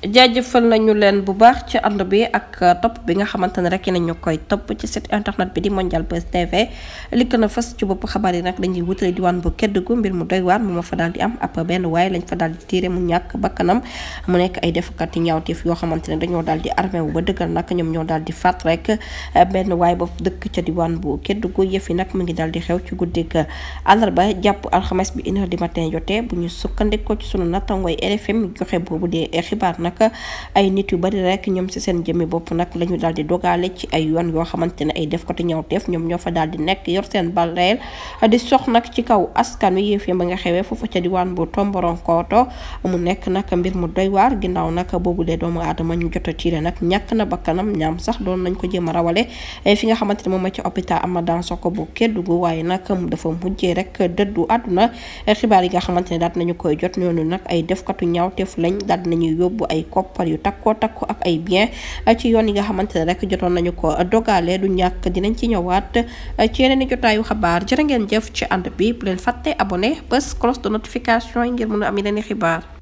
jaajëfal nañu leen bu baax ci ànd bi ak topp bi nga xamante ne rek nañu koy topp ci site internet bi di Mondial Buzz TV li gën a fës ci bopp xabaar yi nag dañuy wutale diwaan bu Kédougou mbir mu doy waar mu ma fa daal di am ab benn waaye lañ fa daal di tiire mu ñàkk bakkanam mu nekk ay defkat yi ñaawteef yoo xamante ne dañoo daal di armé wu ba dëggal nag ñoom ñoo daal di faat rek benn waaye ba dëkk ca diwaan bu Kédougou yëf yi nag mu ngi daal di xew ci guddik àllarba jàpp alxames bi une heure du matin jotee bu ñu sukkandikoo ci sunu nattangooy RFM joxe boobu dee xibaar nag ay nit yu bari rek ñoom ci seen jëmmi bopp nag la ñu daal di dogaale ci ay yoon yoo xamante ne ay def ko te ñawteef ñoom ñoo fa daal di nekk yor seen bal reel di sox nag ci kaw askan wi yëf yi ba nga xewee foofu ca diwaan bu Tomboronkoto mu nekk nag mbir mu doy waar ginnaaw nag boobu lee doomu aadama ñu jot a tiire nag ñàkk na bakkanam ñaam sax doon nañ ko jéem a rawale fi nga xamante ne moom ma ci hôpital Amadan Soko bu Kédougou waaye nag dafa mujjee rek dëddu àdduna xibaar yi nga xamante ne daal nañu koy jot ñoonu nag ay defkatu ñaawteef lañ daal nañuy yóbbu ay koppar yu takkoo takku ak ay bien ci yoon yi nga xamante ne rek jotoon nañu ko dogale du ñàkk dinañ ci ñëwaat ci yeneen i jotaayu xabaar jërë ngeen jëf ci ànd bi bu leen fàtte abonné bés cloche de notification yi ngir mën a am yeneen i xibaar